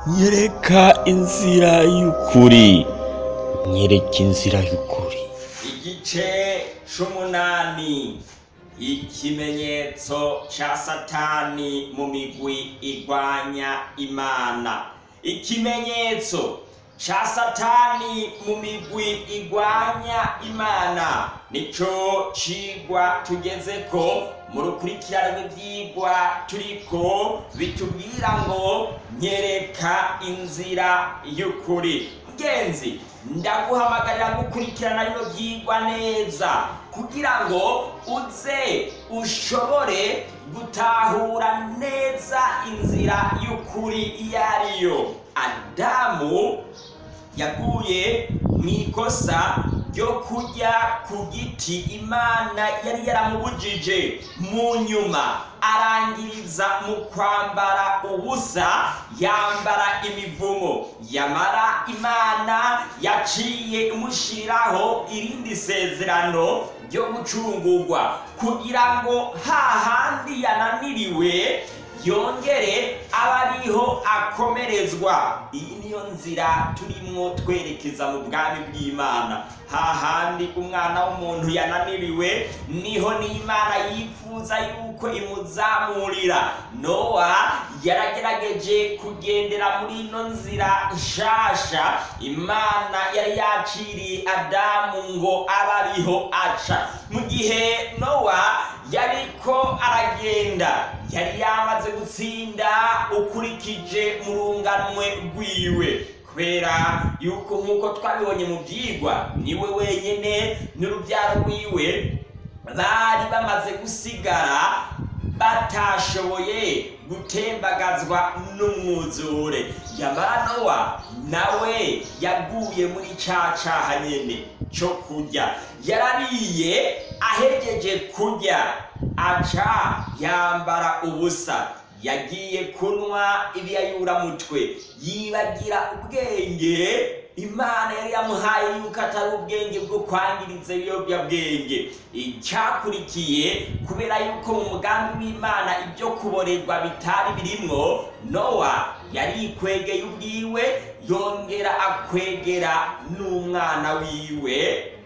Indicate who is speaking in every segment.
Speaker 1: nyereka inzira y'ukuri nyereka inzira y'ukuri
Speaker 2: igice c'umunani ikimenyetso ca satani mu migwi igwanya imana ikimenyetso ca satani mu migwi igwanya imana nico cigwa tugezeko mu rukurikirane rw'ivyigwa turiko bitubwira ngo nyereka inzira y'ukuri mugenzi ndaguhamagarira gukurikirana bino vyigwa neza kugira ngo uze ushobore gutahura neza inzira y'ukuri iyo ariyo adamu yaguye mu ikosa ryo kurya ku giti imana yari yaramubujije mu nyuma arangiriza mu kwambara ubusa yambara imivumo yamara imana yaciye imushyiraho irindi sezerano ryo gucungurwa kugira ngo hahandi yananiriwe yongere aba ariho akomerezwa iyi niyo nzira turimwo twerekeza mu bwami bw'imana hahandi umwana w'umuntu yananiriwe niho n'imana yifuza yuko imuzamurira nowa yaragerageje kugendera muri ino nzira nshasha imana yari yaciriye adamu ngo abe ariho aca mu gihe nowa yariko aragenda yari yamaze gutsinda ukurikije mu runganwe rwiwe kubera yuko nk'uko twabibonye mu byigwa niwe wenyine n'urubyaro rwiwe bari bamaze gusigara batashoboye gutembagazwa n'umwuzure yamara nowa nawe yaguye muri ca caha nyene co kurya yarariye ahegeje kurya aca yambara ubusa yagiye kunywa ibiyayuramutwe yibagira ubwenge imana yari yamuhaye yuko atari ubwenge bwo kwangiriza ibiyobyabwenge icyakurikiye kubera yuko mu mugambi w'imana ibyo kuborerwa bitari birimwo nowa yarikwegeye ubwiwe yongera akwegera n'umwana wiwe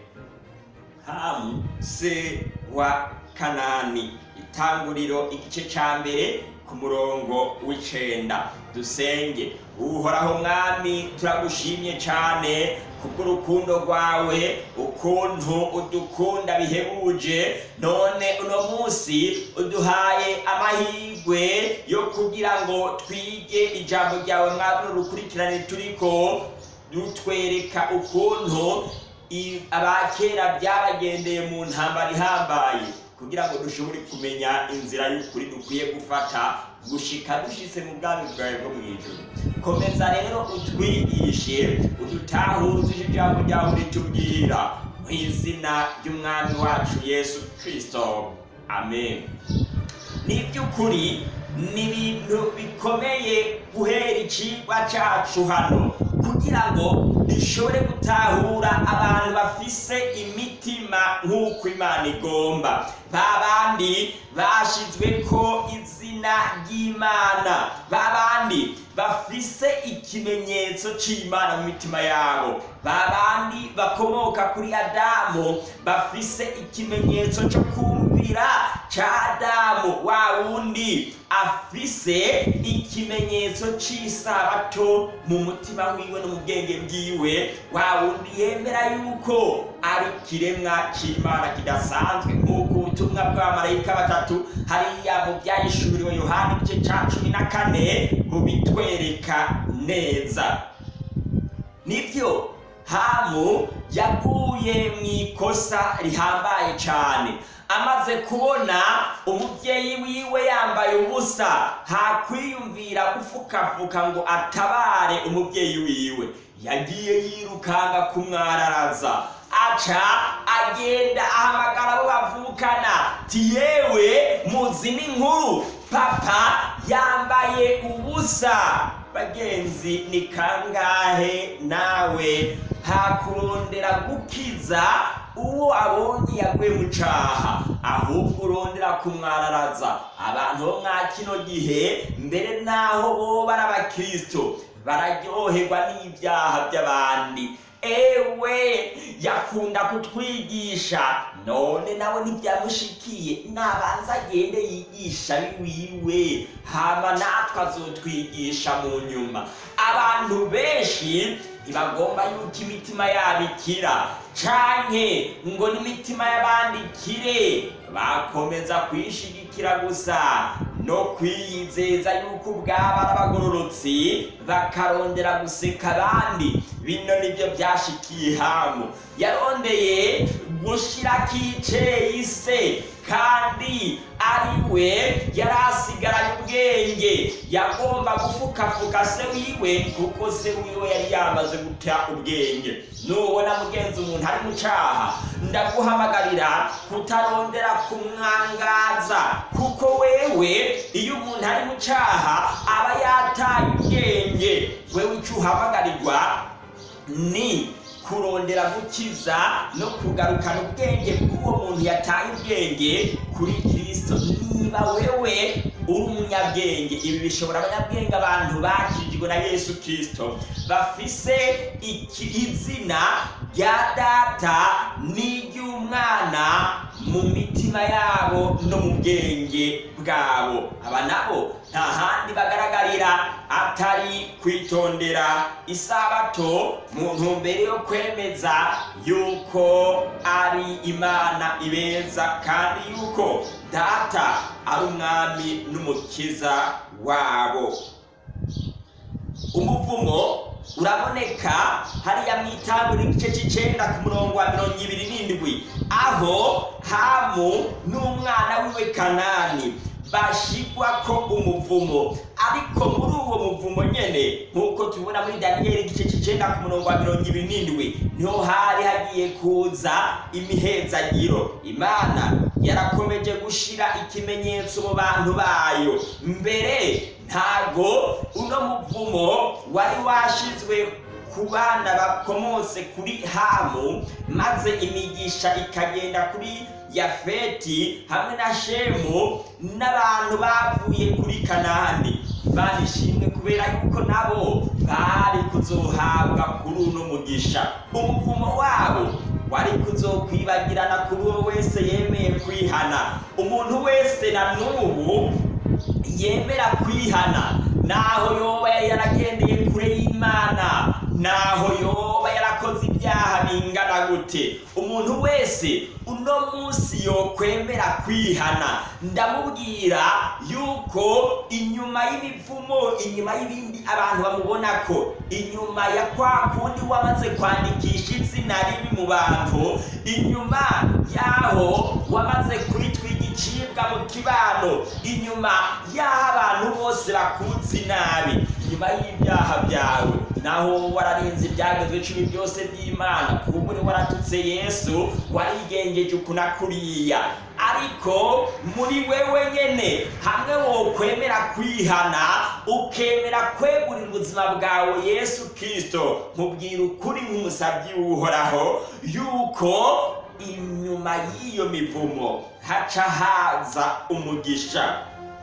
Speaker 2: hamu se wa kanani itanguriro igice ca mbere ku murongo w'icenda dusenge uhoraho mwami turagushimye cane kubw'urukundo rwawe ukuntu udukunda bihebuje none uno munsi uduhaye amahirwe yo kugira ngo twige ijambo ryawe mwami n'urukurikirane turiko dutwereka ukuntu abakera byabagendeye mu ntambara ihambaye kugira ngo dushobore kumenya inzira y'ukuri dukwiye gufata gushika dushitse mu bwami bwawe bwo mu ijuru komeza rero utwigishe udutahuze ijambo ryawe ritubwira mu izina ry'umwami wacu yesu kristo amen ni iby'ukuri ni ibintu bikomeye guhera icigwa cacu hano kugira ngo dushobore gutahura abantu bafise imitima nk'uko imana igomba ba bandi bashizwe ko izina ry'imana ba bandi bafise ikimenyetso c'imana mu mitima yabo ba bandi bakomoka kuri adamu bafise ikimenyetso co kumvira ca adamu wa wundi afise ikimenyetso c'isabato mu mutima wiwe no mu bwenge bwiwe wa wundi yemera yuko ari ikiremwa c'imana kidasanzwe nk'uko ubutumwa bw'abamarayika batatu hariya mu byahishuriwe yohani igice ca cumi na kane bubitwereka neza nibyo hamu yaguye mu ikosa rihambaye cane amaze kubona umubyeyi wiwe yambaye ubusa hakwiyumvira gufukafuka ngo atabare umubyeyi wiwe yagiye yirukanga kumwararaza aca agenda ahamagara abo bavukana ti yewe muzi n'inkuru papa yambaye ubusa bagenzi ni kangahe nawe hakurondera gukiza uwo abonye yaguye mu caha ahubwo urondera kumwararaza abantu bo mwa kino gihe mbere naho boba ari abakristo bararyoherwa n'ibyaha by'abandi ewe yakunda kutwigisha none nawe ntibyamushikiye nabanza agende yigisha wiwe hama natwe azotwigisha mu nyuma abantu benshi ntibagomba yuko imitima yabo ikira canke ngo n'imitima y'abandi ikire bakomeza kwishigikira gusa no kwiyizeza yuko ubwabo ari abagororotsi bakarondera guseka abandi bino nibyo byashikiye hamu yarondeye gushirako iceye se kandi ari we yari asigaranye ubwenge yagomba gufukafuka se wiwe kuko se wiwe yari yamaze guta ubwenge nubona mugenzi umuntu ari mu caha ndaguhamagarira kutarondera kumwangaza kuko wewe iyo umuntu ari mu caha aba yataye ubwenge wewe ico uhamagarirwa ni kurondera gukiza no kugarukana ubwenge bw'uwo muntu yataye ubwenge kuri kristo niba wewe uri umunyabwenge ibi bishobora abanyabwenge abantu bakijwe na yesu kristo bafise iki izina rya data n'iry'umwana mu mitima yabo no mu bwenge bwabo aba nabo nta handi bagaragarira atari kwitondera isabato mu ntumbero yo kwemeza yuko ari imana ibeza kandi yuko data ari umwami n'umukiza wabo umuvumo uraboneka hariya mu itanguriro igice cy'icenda ku murongo wa mirongo ibiri n'indwi aho hamu n'umwana wiwe kanani bashigwa ko umuvumo ariko muri uwo muvumo nyene nk'uko tubibona muri daniyeli igice cy'icenda ku murongo wa mirongo ibiri n'indwi niho hari hagiye kuza imihezagiro imana yarakomeje gushira ikimenyetso mu bantu bayo mbere ntago uno muvumo wari washizwe ku bana bakomotse kuri hamu maze imigisha ikagenda kuri yafeti hamwe na shemu n'abantu bavuye kuri kanani barishimwe kubera yuko nabo bari kuzohabwa kuri uno mugisha umuvumo wabo wari kuzokwibagirana kuri uwo wese yemeye kwihana umuntu wese na n'ubu yemera kwihana naho yoba yari yaragendeye kure y'imana naho yoba yarakoze ibyaha bingana gute umuntu wese uno munsi yokwemera kwihana ndamubwira yuko inyuma y'imivumo inyuma y'ibindi abantu bamubona ko inyuma ya kwa kundi wamaze kwandikisha izina ribi mu bantu inyuma yaho wamaze kwitwiga igicibwa mu kibano inyuma y'aho abantu bose bakuzi nabi inyuma y'ibyaha byawe naho wararinze ibyagezwe cumi byose by'imana kuba uri waratutse yesu warigengeje uku na kuriya ariko muri wewe nyene hamwe wokwemera kwihana ukemera kwegurira ubuzima bwawe yesu kristo nkubwira ukuri nk'umusabyi w'uhoraho yuko inyuma y'iyo mivumo haca haza umugisha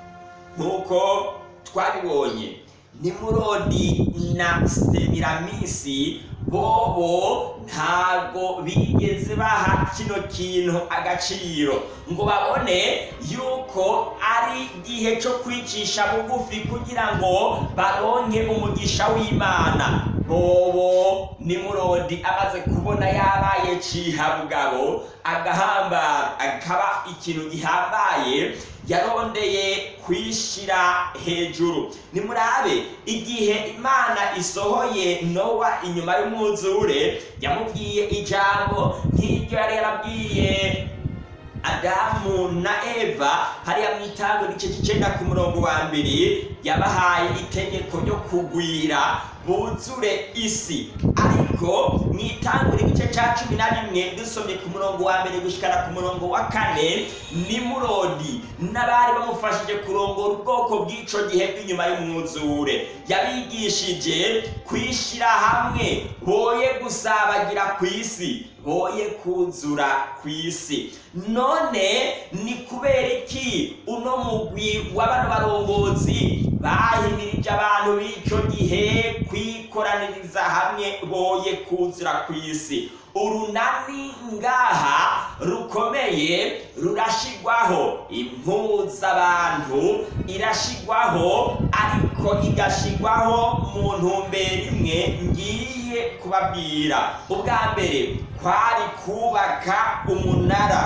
Speaker 2: nk'uko twabibonye nimurodi na semiramisi bobo ntago bigeze baha kino kintu agaciro ngo babone yuko ari igihe cyo kwicisha bugufi kugira ngo baronke umugisha w'imana bobo nimurodi amaze kubona yabaye cihabugabo agahambara akaba ikintu gihambaye yarondeye kwishira hejuru nimurabe igihe imana isohoye nowa inyuma y'umwuzure yamubwiye ijambo nk'iryo yari yarabwiye adamu na eva hariya mu itango igice cy'icenda ku murongo wa mbere yabahaye itegeko ryo kugwira buzure isi ariko mu itangura igice cya cumi na rimwe dusomye ku murongo wa mbere gushikana ku murongo wa kane nimurodi n'abari bamufashije kurongora ubwoko bw'ico gihe bw'inyuma y'umwuzure yabigishije kwishyira hamwe boye gusabagira ku isi boye kuzura ku isi none ni kubera iki uno mugwi w'abano barongozi bahimirije abantu b'icyo gihe kwikoraniriza hamwe boye kuzira ku isi urunani ngaha rukomeye rurashigwaho impuzabantu irashigwaho ariko igashigwaho mu ntumbero imwe ngiye kubabwira ubwa mbere kwari kubaka umunara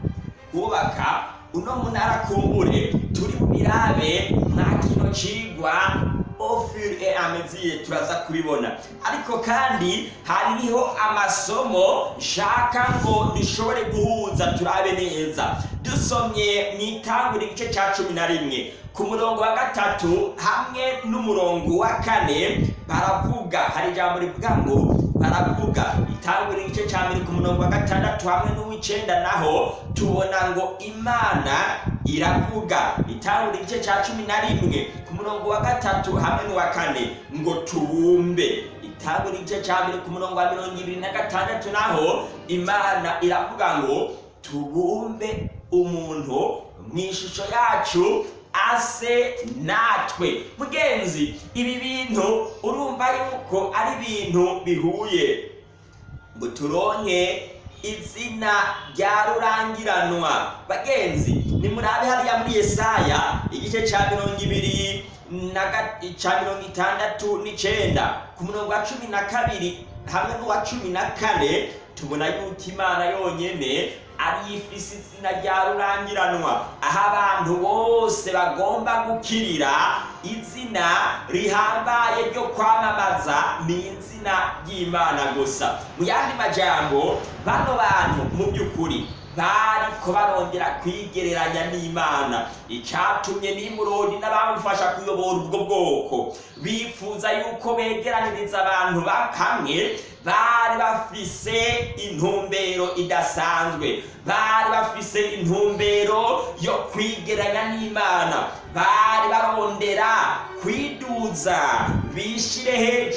Speaker 2: kubaka uno munara kumbure turi birabe nta kino cigwa ofir e ameziye turaza kubibona ariko kandi hariho amasomo nshaka ngo dushobore guhuza turabe neza dusomye mu itangura igice cya cumi na rimwe ku murongo wa gatatu hamwe n'umurongo wa kane baravuga hari ijambo rivuga ngo baravuga itangura igice cya mbere ku murongo wa gatandatu hamwe n'uw'icenda naho tubona ngo imana iravuga itangura igice cya cumi na rimwe ku murongo wa gatatu hamwe n'uwa kane ngo tubumbe itangura igice cya mbere ku murongo wa mirongo ibiri na gatandatu naho imana iravuga ngo tubumbe umuntu mu ishusho yacu ase natwe mugenzi ibi bintu urumva yuko ari ibintu bihuye ngo turonke izina rya rurangiranwa bagenzi nimurabe hariya muri yesaya igice cya mirongo ibiri na ga- ca mirongo itandatu n'icenda ku murongo wa cumi na kabiri hamwe n'uwa cumi na kane tubona yuko imana yonyene ari ifise izina rya rurangiranwa aho abantu bose bagomba gukirira izina rihambaye ryo kwamamaza ni izina ry'imana gusa mu yandi majambo bano bantu mu by'ukuri bariko barongera kwigereranya n'imana icatumye nimurodi n'abamufasha kuyobora ubwo bwoko bifuza yuko begeraniriza abantu ba- hamwe bari bafise intumbero idasanzwe bari bafise intumbero yo kwigeranya n'imana bari barondera kwiduza bishire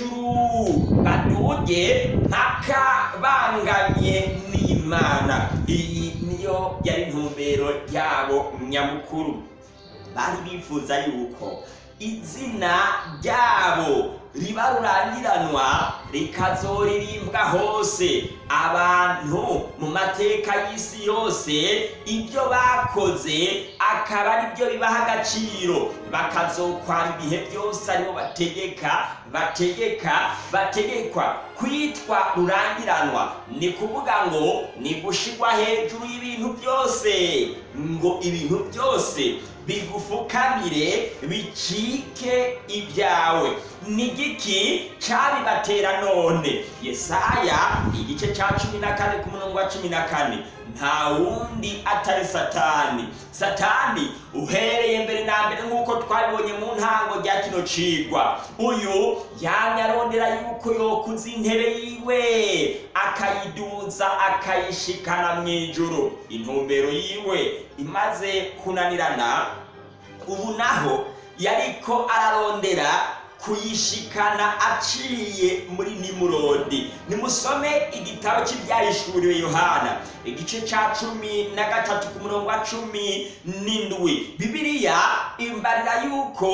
Speaker 2: hejuru baduge mpaka banganye n'imana iyi niyo yari intumbero yabo nyamukuru bari bifuza yuko izina ryabo riba rurangiranwa rikazoririmbwa hose abantu mu mateka y'isi yose ibyo bakoze akaba ari byo bibaha agaciro bakazokwara ibihe byose aribo bategeka bategeka bategekwa kwitwa rurangiranwa ni kuvuga ngo ni gushirwa hejuru y'ibintu byose ngo ibintu byose bigufukamire bicike ibyawe ni igiki cabibatera none yesaya igice ca cumi na kane ku murongo wa cumi na kane nta wundi atari satani satani uhereye mbere na mbere nk'uko twabibonye mu ntango rya kino cigwa uyu yamye arondera yuko yokuza intebe yiwe akayiduza akayishikana mu ijuru intumbero yiwe imaze kunanirana ubu naho yariko ararondera kuyishikana aciye muri nimurodi nimusome igitabo cy'ibyahishuriwe yohana igice cya cumi na gatatu ku murongo wa cumi n'indwi bibiliya imbarira yuko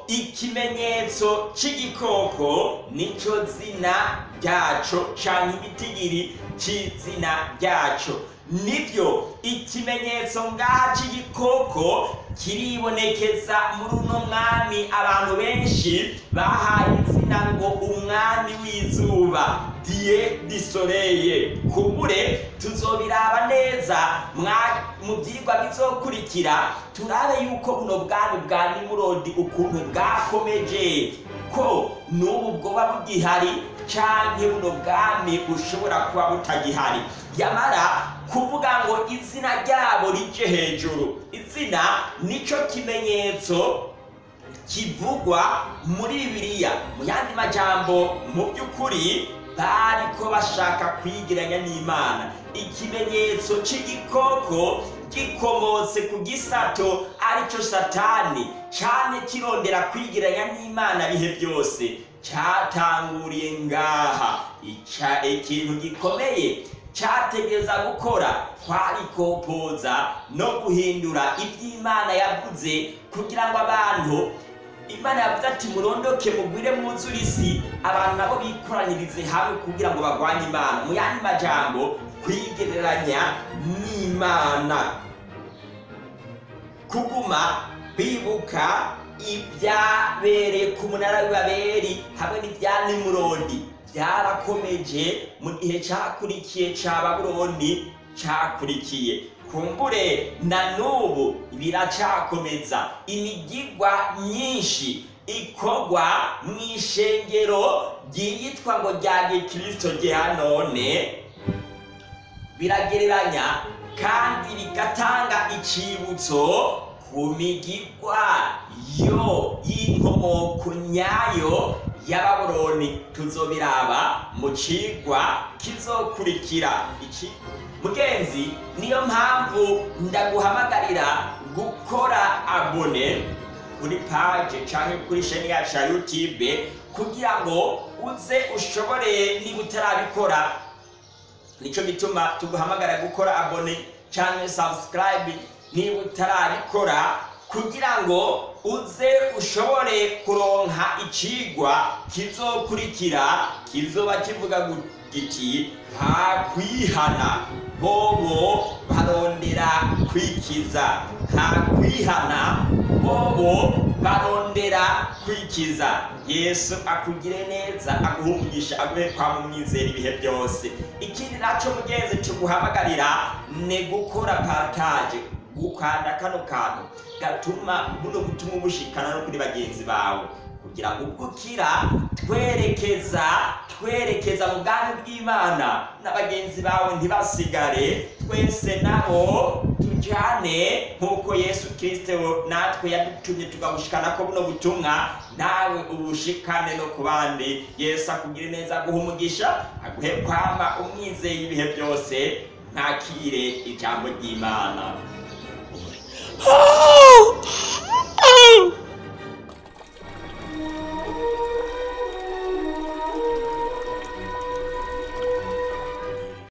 Speaker 2: ikimenyetso cy'igikoko nico zina ryaco canke igitigiri c'izina ryaco nibyo ikimenyetso ngaha cy'igikoko kiribonekeza muri uno mwami abantu benshi bahaye izina ngo umwami w'izuba diye disoreye kumbure tuzobiraba neza mwa- mu byigwa bizokurikira turabe yuko buno bwami bwa nimurodi ukuntu bwakomeje ko n'ubu bwoba bugihari canke buno bwami bushobora kuba butagihari yamara kuvuga ngo izina ryabo rije hejuru izina nico kimenyetso kivugwa muri bibiliya mu yandi majambo mu by'ukuri bariko bashaka kwigeranya n'imana ikimenyetso c'igikoko gikomotse ku gisato arico satani cane kirondera kwigeranya n'imana bihe byose catanguriye ngaha Ica- ikintu gikomeye cyategereza gukora kwarikopoza no guhindura iby'imana yavuze kugira ngo abantu imana yavuze ati murondoke mugwire mwuzure isi abantu nabo bikoranyirize hamwe kugira ngo barwanye imana mu yandi majambo kwigereranya n'imana kuguma bibuka ibyabereye ku munara w'ibaberi hamwe n'ibya nimurodi byarakomeje mu gihe cyakurikiye cya babuloni cyakurikiye kumbure na n'ubu biracyakomeza imigigwa myinshi ikorwa mu ishengero ryiyitwa ngo rya gikirisito rya none biragereranya kandi bigatanga icibutso ku migigwa yo y'inkomoko nyayo y'ababuroni tuzobiraba mu cigwa kizokurikira iki mugenzi niyo mpamvu ndaguhamagarira gukora abone kuri paje canke kuri sheni yacu ya youtube kugira ngo uze ushobore niba utarabikora nico gituma tuguhamagara gukora abone canke subscribe niba utarabikora kugira ngo uze ushobore kuronka icigwa kizokurikira kizoba kivuga giti nta kwihana bobo barondera kwikiza nta kwihana bobo barondera kwikiza yesu akugire neza aguhungisha aguhe kwa mumwizera ibihe byose ikindi naco mugenzi tuguhamagarira ni gukora partage gukanda kano kantu gatuma buno butumwa bushikana no kuri bagenzi bawe kugira ngo ubwo ukira twerekeza twerekeza mu bwami bw'imana na bagenzi bawe ntibasigare twese nabo tujyane nk'uko yesu kirisito natwe yadutumye tugabushikana ko buno butumwa nawe ubushikane no ku bandi yesu akugire neza aguha umugisha aguhe kwamba umwizeye ibihe byose ntakire ijambo ry'imana